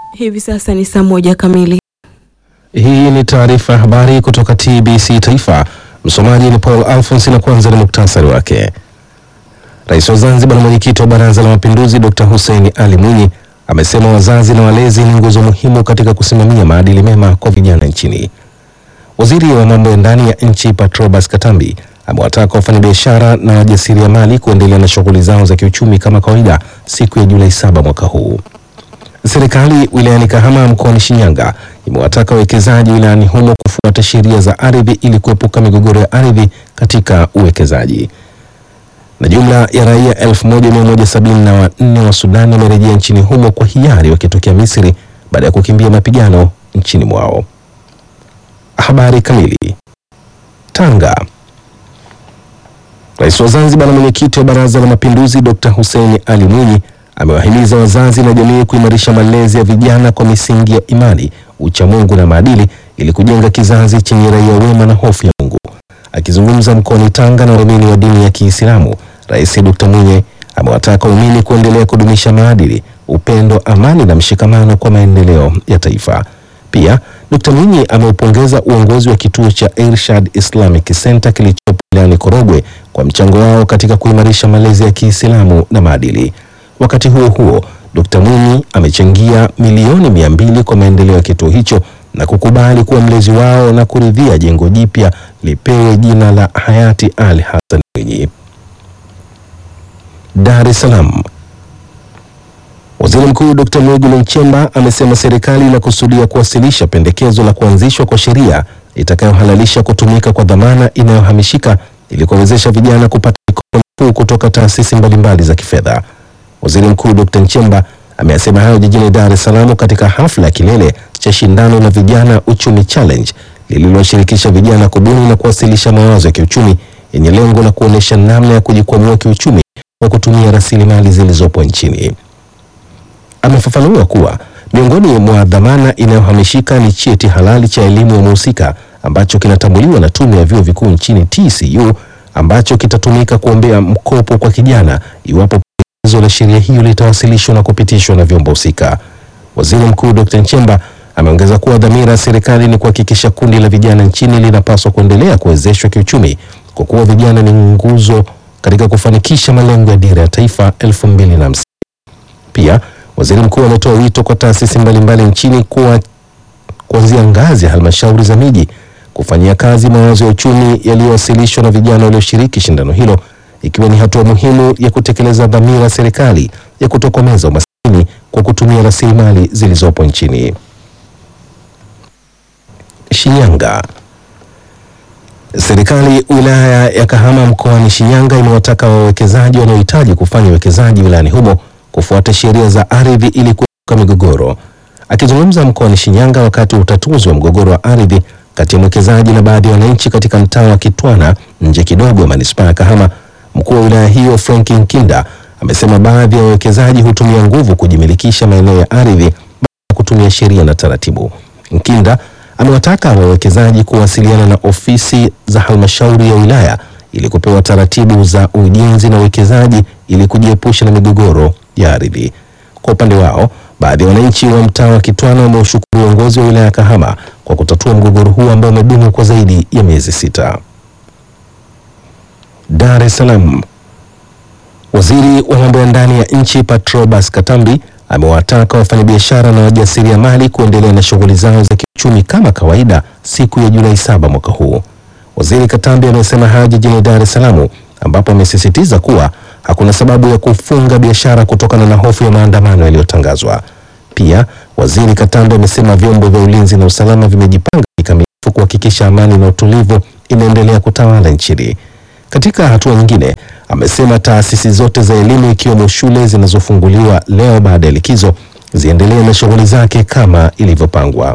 Hivi sasa ni saa moja kamili. Hii ni taarifa ya habari kutoka TBC Taifa. Msomaji ni Paul Alphonse na kwanza ni muktasari wake. Rais wa Zanzibar na mwenyekiti wa Baraza la Mapinduzi Dr. Hussein Ali Mwinyi amesema wazazi na walezi ni nguzo muhimu katika kusimamia maadili mema kwa vijana nchini. Waziri wa mambo ya ndani ya nchi Patrobas Katambi amewataka wafanyabiashara na wajasiriamali kuendelea na shughuli zao za kiuchumi kama kawaida siku ya Julai saba mwaka huu. Serikali wilayani Kahama mkoani Shinyanga imewataka wawekezaji wilayani humo kufuata sheria za ardhi ili kuepuka migogoro ya ardhi katika uwekezaji. Na jumla ya raia 1174 wa Sudan wamerejea nchini humo kwa hiari wakitokea Misri baada ya kukimbia mapigano nchini mwao. Habari kamili. Tanga. Rais wa Zanzibar na mwenyekiti wa Baraza la Mapinduzi Dr. Hussein Ali Mwinyi amewahimiza wazazi na jamii kuimarisha malezi ya vijana kwa misingi ya imani, uchamungu na maadili ili kujenga kizazi chenye raia wema na hofu ya Mungu. Akizungumza mkoani Tanga na waumini wa dini ya Kiislamu, Rais Dr. Mwinyi amewataka waumini kuendelea kudumisha maadili, upendo, amani na mshikamano kwa maendeleo ya taifa. Pia Dr. Mwinyi ameupongeza uongozi wa kituo cha Irshad Islamic Center kilichopo wilayani Korogwe kwa mchango wao katika kuimarisha malezi ya Kiislamu na maadili. Wakati huo huo, Dr. Mwinyi amechangia milioni mia mbili kwa maendeleo ya kituo hicho na kukubali kuwa mlezi wao na kuridhia jengo jipya lipewe jina la hayati Ali Hassan Mwinyi. Dar es Salaam. Waziri Mkuu Dr. Mwigulu Nchemba amesema serikali inakusudia kuwasilisha pendekezo la kuanzishwa kwa sheria itakayohalalisha kutumika kwa dhamana inayohamishika ili kuwawezesha vijana kupata mikopo nafuu kutoka taasisi mbalimbali za kifedha. Waziri Mkuu Dr. Nchemba ameyasema hayo jijini Dar es Salaam katika hafla ya kilele cha shindano la vijana uchumi challenge lililoshirikisha vijana kubuni na kuwasilisha mawazo ya kiuchumi yenye lengo la kuonyesha namna ya kujikwamua kiuchumi kwa kutumia rasilimali zilizopo nchini. Amefafanua kuwa miongoni mwa dhamana inayohamishika ni cheti halali cha elimu ya mhusika ambacho kinatambuliwa na Tume ya Vyuo Vikuu nchini TCU ambacho kitatumika kuombea mkopo kwa kijana iwapo pendekezo la sheria hiyo litawasilishwa na kupitishwa na vyombo husika. Waziri Mkuu Dr. Nchemba ameongeza kuwa dhamira ya serikali ni kuhakikisha kundi la vijana nchini linapaswa kuendelea kuwezeshwa kiuchumi kwa kuwa vijana ni nguzo katika kufanikisha malengo ya dira ya taifa 2050. Pia waziri mkuu ametoa wito kwa taasisi mbalimbali nchini kuwa kuanzia ngazi ya halmashauri za miji kufanyia kazi mawazo ya uchumi yaliyowasilishwa na vijana walioshiriki shindano hilo ikiwa ni hatua muhimu ya kutekeleza dhamira ya serikali ya kutokomeza umaskini kwa kutumia rasilimali zilizopo nchini. Shinyanga. Serikali wilaya ya Kahama mkoani Shinyanga imewataka wawekezaji wanaohitaji kufanya uwekezaji wilayani humo kufuata sheria za ardhi ili kuepuka migogoro. Akizungumza mkoani Shinyanga wakati wa utatuzi wa mgogoro wa ardhi kati ya mwekezaji na baadhi ya wananchi katika mtaa wa Kitwana nje kidogo ya manispaa ya Kahama, mkuu wa wilaya hiyo Frank Nkinda amesema baadhi ya wawekezaji hutumia nguvu kujimilikisha maeneo ya ardhi baada ya kutumia sheria na taratibu. Nkinda amewataka wawekezaji kuwasiliana na ofisi za halmashauri ya wilaya ili kupewa taratibu za ujenzi na uwekezaji ili kujiepusha na migogoro ya ardhi. Kwa upande wao, baadhi ya wananchi wa mtaa wa Kitwana wameushukuru uongozi wa wilaya ya Kahama kwa kutatua mgogoro huu ambao umedumu kwa zaidi ya miezi sita. Dar es Salaam. Waziri wa mambo ya ndani ya nchi Patrobas Katambi amewataka wafanyabiashara na wajasiriamali kuendelea na shughuli zao za kiuchumi kama kawaida siku ya Julai saba mwaka huu. Waziri Katambi amesema hayo jijini Dar es Salaam ambapo amesisitiza kuwa hakuna sababu ya kufunga biashara kutokana na hofu ya maandamano yaliyotangazwa. Pia Waziri Katambi amesema vyombo vya ulinzi na usalama vimejipanga kikamilifu kuhakikisha amani na utulivu inaendelea kutawala nchini. Katika hatua nyingine, amesema taasisi zote za elimu ikiwemo shule zinazofunguliwa leo baada ya likizo ziendelee na shughuli zake kama ilivyopangwa.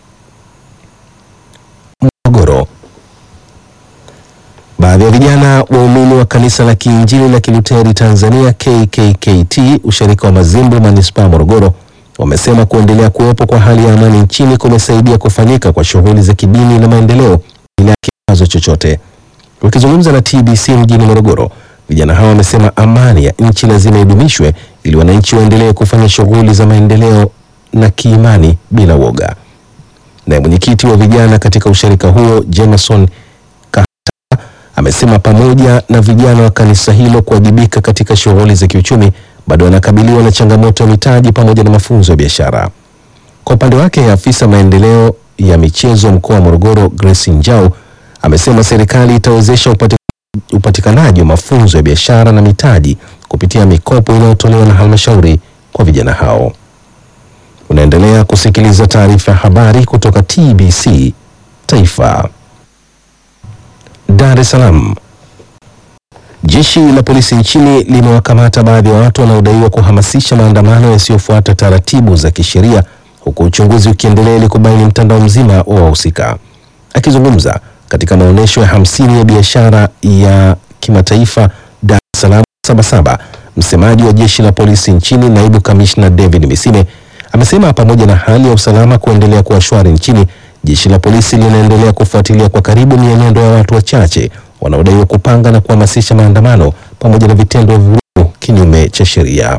Morogoro. Baadhi ya vijana waumini wa kanisa la Kiinjili la Kiluteri Tanzania KKKT ushirika wa Mazimbu manispaa Morogoro wamesema kuendelea kuwepo kwa hali ya amani nchini kumesaidia kufanyika kwa shughuli za kidini na maendeleo bila kikwazo chochote. Wakizungumza na TBC mjini Morogoro, vijana hao wamesema amani ya nchi lazima idumishwe ili wananchi waendelee kufanya shughuli za maendeleo na kiimani bila woga. Naye mwenyekiti wa vijana katika ushirika huo Jameson Kahata amesema pamoja na vijana wa kanisa hilo kuwajibika katika shughuli za kiuchumi, bado wanakabiliwa na changamoto ya mitaji pamoja na mafunzo ya biashara. Kwa upande wake, afisa maendeleo ya michezo mkoa wa Morogoro Grace Njau amesema serikali itawezesha upati, upatikanaji wa mafunzo ya biashara na mitaji kupitia mikopo inayotolewa na halmashauri kwa vijana hao. Unaendelea kusikiliza taarifa ya habari kutoka TBC Taifa. Dar es Salaam. Jeshi la polisi nchini limewakamata baadhi ya watu wanaodaiwa kuhamasisha maandamano yasiyofuata taratibu za kisheria huku uchunguzi ukiendelea ili kubaini mtandao mzima wa wahusika. Akizungumza katika maonyesho ya hamsini ya biashara ya kimataifa Dar es Salaam Sabasaba, msemaji wa jeshi la polisi nchini naibu kamishna David Misime amesema pamoja na hali ya usalama kuendelea kuwa shwari nchini, jeshi la polisi linaendelea kufuatilia kwa karibu mienendo ya watu wachache wanaodaiwa kupanga na kuhamasisha maandamano pamoja na vitendo vya vurugu kinyume cha sheria.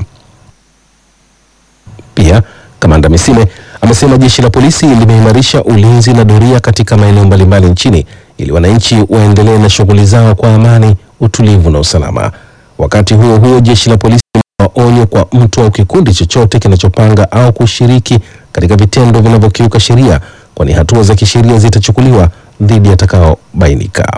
Pia kamanda Misime amesema jeshi la polisi limeimarisha ulinzi na doria katika maeneo mbalimbali nchini ili wananchi waendelee na shughuli zao kwa amani, utulivu na usalama. Wakati huo huo, jeshi la polisi limetoa onyo kwa mtu au kikundi chochote kinachopanga au kushiriki katika vitendo vinavyokiuka sheria, kwani hatua za kisheria zitachukuliwa dhidi yatakaobainika.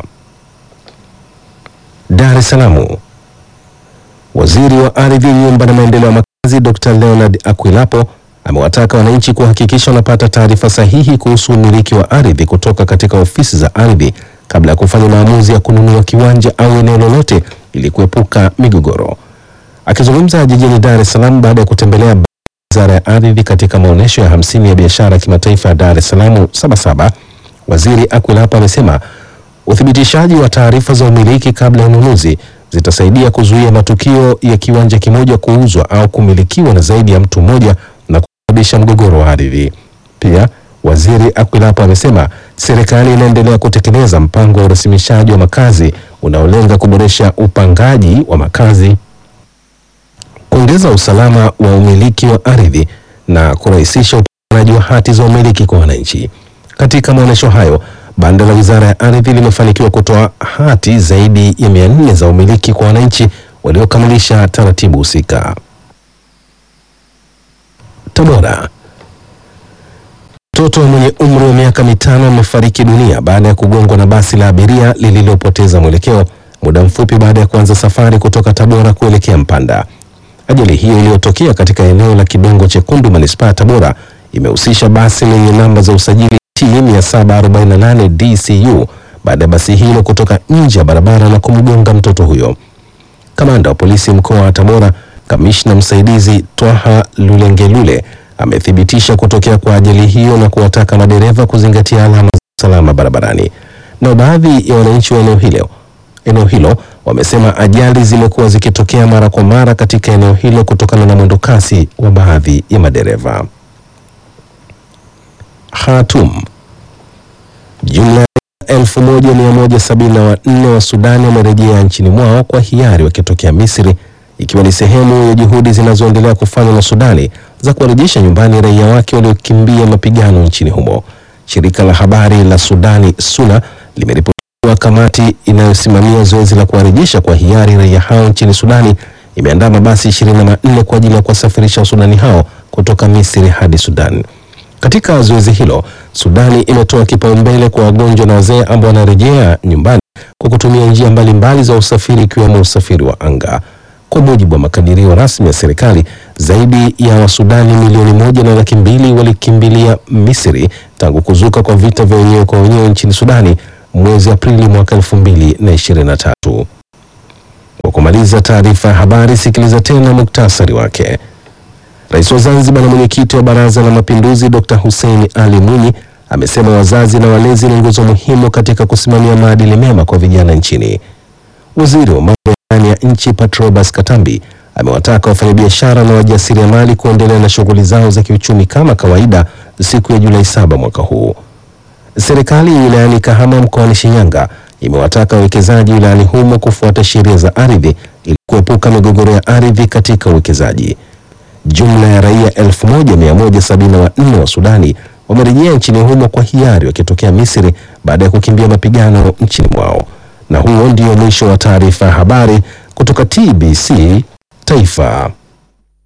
Dar es Salaam. Waziri wa Ardhi, Nyumba na Maendeleo ya Makazi Dr. Leonard Akwilapo amewataka wananchi kuhakikisha wanapata taarifa sahihi kuhusu umiliki wa ardhi kutoka katika ofisi za ardhi kabla ya kufanya maamuzi ya kununua kiwanja au eneo lolote ili kuepuka migogoro. Akizungumza jijini Dar es Salaam baada ya kutembelea Wizara ya Ardhi katika maonyesho ya hamsini ya biashara ya kimataifa ya Dar es Salaam Sabasaba, Waziri Akwilapo amesema uthibitishaji wa taarifa za umiliki kabla ya ununuzi zitasaidia kuzuia matukio ya kiwanja kimoja kuuzwa au kumilikiwa na zaidi ya mtu mmoja na kusababisha mgogoro wa ardhi. Pia Waziri Akwilapo amesema serikali inaendelea kutekeleza mpango wa urasimishaji wa makazi unaolenga kuboresha upangaji wa makazi, kuongeza usalama wa umiliki wa ardhi na kurahisisha upatikanaji wa hati za umiliki kwa wananchi. Katika maonyesho hayo, banda la Wizara ya Ardhi limefanikiwa kutoa hati zaidi ya mia nne za umiliki kwa wananchi waliokamilisha taratibu husika. Tabora. Mtoto mwenye umri wa miaka mitano amefariki dunia baada ya kugongwa na basi la abiria lililopoteza mwelekeo muda mfupi baada ya kuanza safari kutoka Tabora kuelekea Mpanda. Ajali hiyo iliyotokea katika eneo la Kidongo Chekundu, manispaa ya Tabora, imehusisha basi lenye namba za usajili T 748 DCU baada ya basi hilo kutoka nje ya barabara na kumgonga mtoto huyo. Kamanda wa polisi mkoa wa Tabora, kamishna msaidizi Twaha Lulengelule amethibitisha kutokea kwa ajali hiyo na kuwataka madereva kuzingatia alama za usalama barabarani. Na baadhi ya wananchi wa eneo hilo eneo hilo wamesema ajali zimekuwa zikitokea mara kwa mara katika eneo hilo kutokana na mwendo kasi wa baadhi ya madereva. Khartoum. Jumla ya 1174 wa Sudani wamerejea nchini mwao kwa hiari wakitokea Misri ikiwa ni sehemu ya juhudi zinazoendelea kufanywa na Sudani za kuwarejesha nyumbani raia wake waliokimbia mapigano nchini humo. Shirika la habari la Sudani SUNA limeripoti kuwa kamati inayosimamia zoezi la kuwarejesha kwa hiari raia hao nchini Sudani imeandaa mabasi 24 kwa ajili ya kuwasafirisha Wasudani hao kutoka Misri hadi Sudan. Katika zoezi hilo, Sudani imetoa kipaumbele kwa wagonjwa na wazee ambao wanarejea nyumbani kwa kutumia njia mbalimbali za usafiri ikiwemo usafiri wa anga. Kwa mujibu wa makadirio rasmi ya serikali, zaidi ya Wasudani milioni moja na laki mbili walikimbilia Misri tangu kuzuka kwa vita vya wenyewe kwa wenyewe nchini Sudani mwezi Aprili mwaka 2023. Kwa kumaliza taarifa ya habari, sikiliza tena muktasari wake. Rais wa Zanzibar na mwenyekiti wa Baraza la Mapinduzi Dr. Hussein Ali Mwinyi amesema wazazi na walezi ni nguzo muhimu katika kusimamia maadili mema kwa vijana nchini. Waziri wa mambo ya ndani ya nchi Patrobas Katambi amewataka wafanyabiashara na wajasiriamali kuendelea na shughuli zao za kiuchumi kama kawaida siku ya Julai saba mwaka huu. Serikali wilayani Kahama mkoani Shinyanga imewataka wawekezaji wilayani humo kufuata sheria za ardhi ili kuepuka migogoro ya ardhi katika uwekezaji. Jumla ya raia 1174 wa Sudani wamerejea nchini humo kwa hiari wakitokea Misri baada ya kukimbia mapigano nchini mwao. Na huo ndio mwisho wa taarifa ya habari kutoka TBC Taifa.